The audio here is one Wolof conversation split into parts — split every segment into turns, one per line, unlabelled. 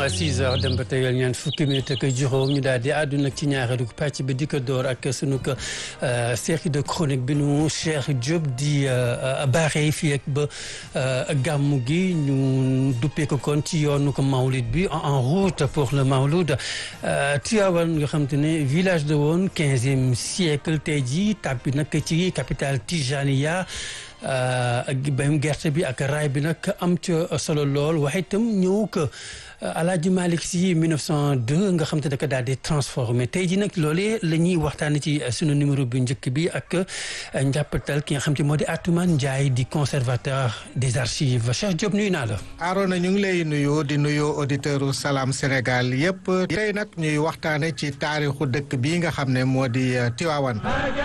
6 heures dem ba tegal ñaan fukki minute ak juróom ñu daal di àddu nag ci ñaareelu pàcc bi di ko door ak sunu ko série de chronique bi nu Cheikh Diop di baaxee fii ak ba gàmmu gi ñu duppee ko kon ci yoonu ko mawlid bi en route pour le mawlud Tivaouane nga xam te ne village de woon quinzième siècle tey jii tàbbi nag ci capitale Tijaniya ak bayum gerte bi ak raay bi nag am ca solo lool waaye itam ñëw ko Alaaji Malick Sy 1902 nga xam te ne daal di transformé tey jii nag loolee la ñuy waxtaanee ci sunu numéro bi njëkk bi ak njàppatal ki nga xam te moo di Atoumane Ndiaye di conservateur des archives Cheikh Diop nuyu naa la.
Arona ñu ngi lay nuyu di nuyu auditeurs Salam Sénégal yëpp tey nag ñuy waxtaane ci taarixu dëkk bii nga xam ne moo di Tivaouane.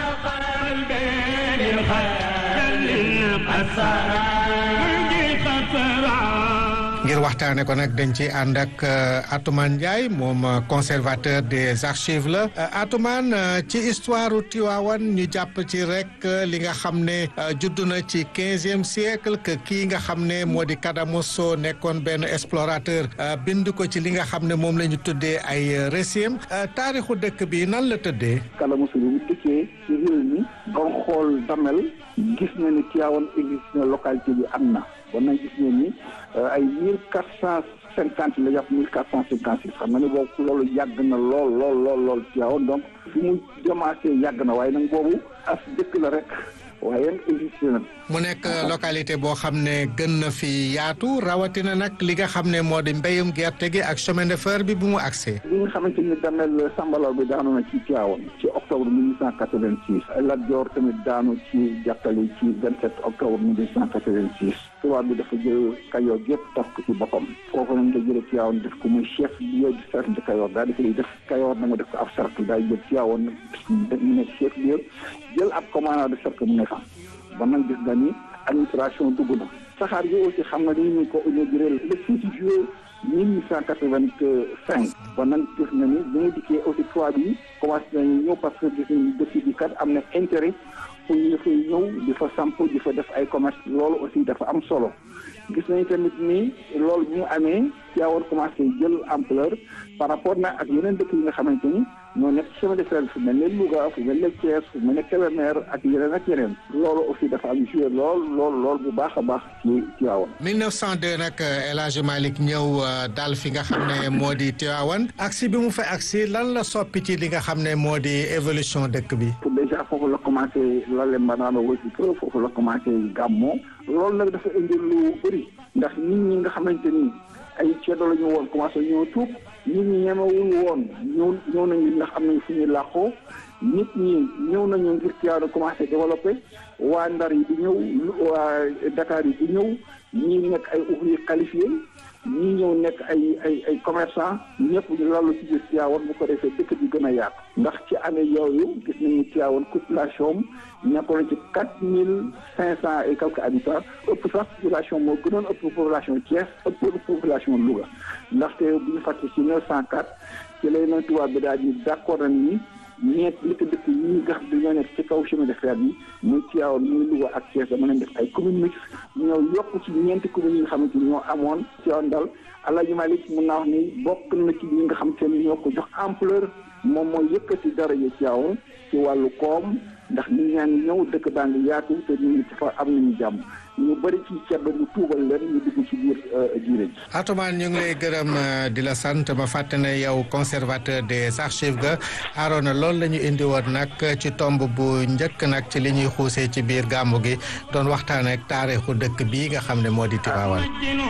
ngir waxtaane ko nag dañ ci ànd ak Atoumane Ndiaye moom conservateur des archives la Atoumane ci histoire Tivaouane ñu jàpp ci rek li nga xam ne judd na ci quinzième siècle que kii nga xam ne moo di Kadamosso nekkoon benn explorateur bind ko ci li nga xam ne moom la ñu tuddee ay récits taarixu dëkk bi nan la tëddee.
Kadamosso bi mu dikkee ci réew mi doon xool damel gis na ni Tivaouane existe na localité bi am na bon nañ gis ne ni ay mille quatre cent cinquante la jàpp mille quatre cent cinquante six xam nga ni boobu loolu yàgg na lool lool lool lool Tivaouane donc fi mu commencé yàgg na waaye nag boobu as dëkk la rek waaye existe na
mu nekk localité boo xam ne gën na fi yaatu rawatina nag li nga xam ne moo di mbéyum gerte gi ak chemin de fer bi bu mu accès.
li nga xamante ni damel sambalaw bi daanu na ci Tivaouane ci octobre mille huit cent quatre-vingt-six Lat Joor tamit daanu ci jàkkali ci vingt-sept octobre mille huit cent quatre-vingt-six tubaab bi dafa jël Kayoor yëpp tas ko ci boppam kooku nañ ko jëlee Tivaouane def ko muy chef lieu du cercle de Kayoor daal di koy def Kayoor na nga def ko ab cercle daal jël Tivaouane mu nekk chef lieu jël ab commandant de cercle mu ne fa ba nag gis nga ni administration dugg na saxaar yi aussi xam nga ni ñu ko inauguré le 6 juillet mille huit cent quatre-vingt-cinq ba nag gis nga ni bi nga dikkee aussi tubaab yi commencé nañu ñëw parce que gis nañu dëkk bi kat am na intérêt pour ñu fay ñëw di fa samp di fa def ay commerce loolu aussi dafa am solo gis nañu tamit ni loolu bi mu amee Tivaouane commencé jël ampleur par rapport na ak yeneen dëkk yi nga xamante ni ñoo nekk chemin de fer fu mel ne Louga fu mel ne Thiès fu mel ne Kébémer ak yeneen ak yeneen loolu aussi dafa am joué lool lool lool bu baax a baax ci Tivaouane.
1902 nag El Hadj Malick ñëw daal fi nga xam ne moo di Tivaouane agsi bi mu fa agsi lan la soppi ci li nga xam ne moo di évolution dëkk bi.
pour déjà foofu la commencé lale mbanaana wasi pro foofu la commencé gàmmoo loolu nag dafa indi lu bëri ndax nit ñi nga xamante ni ay ceddo la ñu woon commencé ñoo tuub nit ñi ñemewuñu woon ñëw ñëw nañu ndax am nañu fu ñuy làqoo nit ñi ñëw nañu ngir Tivaouane commencé développé waa Ndar yi di ñëw waa Dakar yi di ñëw ñii nekk ay ouvrier qualifié ñii ñëw nekk ay ay ay commerçant ñëpp ñu lalu ci biir Tivaouane bu ko defee dëkk bi gën a yaatu ndax ci année yooyu gis nañu Tivaouane population nekkoon ci quatre mille cinq cent et quelques habitants ëpp sax population moo gënoon ëpp population Thiès ëpp population Louga ndaxte bu ñu fàtte ci neuf cent quatre ci lay na tubaab bi daal di d'accord nañ ni ñeent li ko dëkk yi nga xam dañoo nekk ci kaw chemin de fer bi muy Tivaouane muy Louga ak Thiès dama leen def ay communes mixtes ñoo yokk ci ñeenti communes yi nga xamante ni ñoo amoon Tivaouane dal Alaaji Malick mun naa wax ni bokk na ci ñi nga xam te ni ñoo ko jox ampleur moom mooy yëkkati daraja Tivaouane ci wàllu koom ndax nit ñaa ngi ñëw dëkk baa ngi yaatu te ñu ngi ci fa am nañu jàmm ñu bëri ci ceddo mu tuubal leen ñu dugg ci biir diine ji.
Atoumane ñu ngi lay gërëm di la sant ma fàtte ne yow conservateur des archives ga Arona loolu la ñu indi woon nag ci tomb bu njëkk nag ci li ñuy xuusee ci biir gàmmu gi doon waxtaan ak taarixu dëkk bii nga xam ne moo di Tivaouane.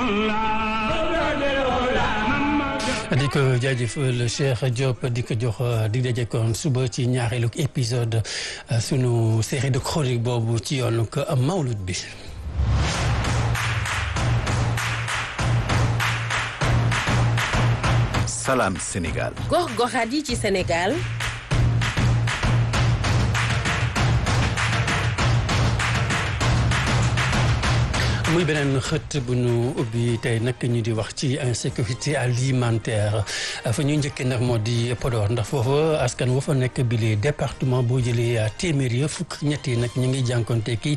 di ko jaajëfal Cheikh Diop di ko jox di daje kon suba ci ñaareelu épisode sunu série de chronique boobu ci yoonu ko mawlud bi.
Salam Sénégal.
gox-goxaat yi ci Sénégal.
muy beneen xët bu ñu ubbi tey nag ñu di wax ci insécurité alimentaire fa ñuy njëkkee nag moo di Podor ndax foofa askan wa fa nekk bi les département boo jëlee téeméer ya fukk ñett yi nag ñu ngi jànkonte ki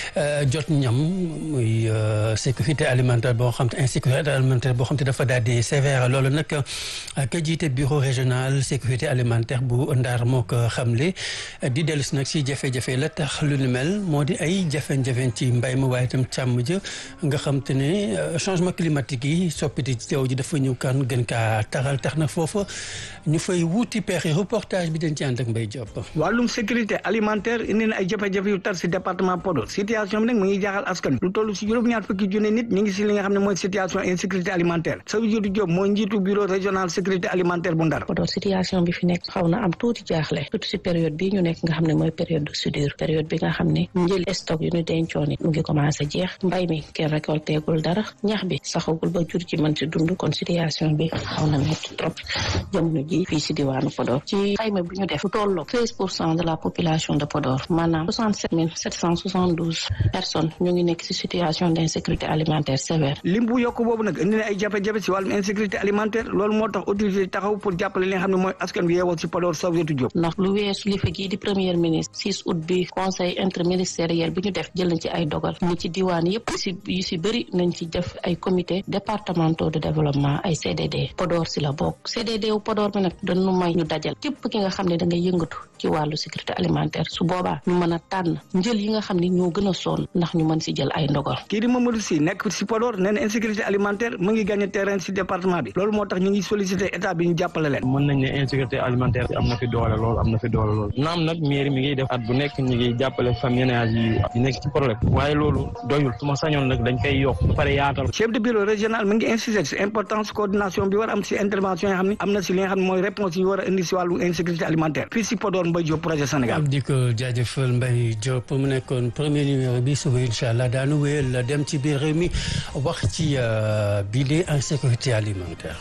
jot ñam muy sécurité alimentaire boo xam te insécurité alimentaire boo xam te dafa daal di sévère loolu nag ka jiite bureau régional sécurité alimentaire bu Ndar moo ko xamle di dellu si nag si jafe-jafe la tax lu ni mel moo di ay jafe-jafe ci mbay ma waaye itam càmm ja nga xam te ne changement climatique yi soppite ci jaww ji dafa ñëw kan gën kaa taxal tax na foofa ñu fay wuuti pexe reportage bi dañ ci ànd ak Mbaye Diop.
wàllum sécurité alimentaire indi na ay jafe-jafe yu tar si département Podor situation bi nag mu ngi jaaxal askan lu toll si juróom-ñaar fukki junne nit ñu ngi si li nga xam ne mooy situation insécurité alimentaire Sadio Diop mooy njiitu bureau régional sécurité alimentaire bu Ndar.
Podor situation bi fi nekk xaw na am tuuti jaaxle surtout si période bii ñu nekk nga xam ne mooy période de soudure période bi nga xam ne njël stock yu ñu dencoon it mu ngi commencé jeex mbay mi kenn récolté gul dara ñax bi saxagul ba jur ci mën si dund kon situation bi xaw na métti trop jamono ji fii si diwaanu Podor ci xayma bi ñu def lu tolloo treize pour cent de la population de Podor maanaam soixante sept mille sept cent soixante douze personnes ñu ngi nekk si situation d' insécurité alimentaire sévère
lim bu yokk boobu nag indi na ay jafe-jafe si wàllum insécurité alimentaire loolu moo tax autorité taxaw pour jàppale li nga xam ne mooy askan bi yeewoo si Podor Sadio Diop
ndax lu weesu li fi gii di premier ministre 6 août bi conseil interministériel bi ñu def jël nañ ci ay dogal ni ci diwaan yëpp si yu si bëri nañ ci def ay comité départementaux de développement ay CDD Podor si la bokk CDD wu Podor bi nag dañu may ñu dajal képp ki nga xam ne da ngay yëngatu ci wàllu sécurité alimentaire su boobaa ñu mën a tànn njël yi nga xam ne ñoo gën a sonn ndax ñu mën si jël ay ndogal
kii di Mamadou Sy nekk si Podor nee na insécurité alimentaire mu ngi gagné terrain si département bi loolu moo tax ñu ngi sollicité état bi ñu jàppale leen
mën nañ ne insécurité alimentaire am na fi doole lool am na fi doole lool naam nag mairie mi ngi def at bu nekk ñu ngi jàppale famille ménage yi yi nekk ci problème waaye loolu doyul su ma sañoon nag dañ koy yokk ba pare yaatal
chef de bureau régional mi ngi insisté si importance coordination bi war am si intervention yi xam ne am na si li nga xam ne mooy réponse yi war a indi si wàllu insécurité alimentaire fii si Podor Mbaye Diop projet Sénégal
di ko jaajëfal Mbaye Diop mu nekkoon premier numéro bi suba incha allah daanu wéyal dem ci biir réew mi wax ci bii de insécurité alimentaire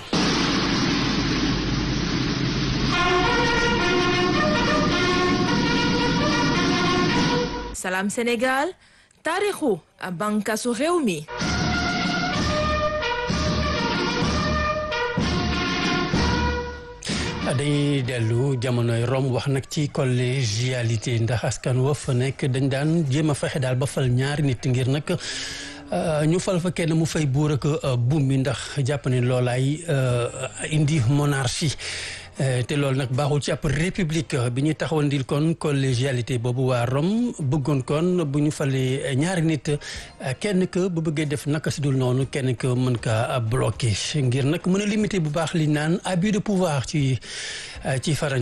Salam Sénégal taarixu bànqaasu réew mi
dañuy dellu jamonoy Rome wax nag ci collégialité ndax askan wa fa nekk dañ daan jéem a fexe daal ba fal ñaari nit ngir nag ñu fal fa kenn mu fay buur ak buum mi ndax jàpp ne loolaay indi monarchie te loolu nag baaxul ci ab république bi ñuy taxawandil kon collégialité boobu waa Rome bëggoon kon bu ñu falee ñaari nit kenn que bu bëggee def naka si dul noonu kenn que mën kaa bloqué ngir nag mën a limiter bu baax li naan abus de pouvoir ci ci farañ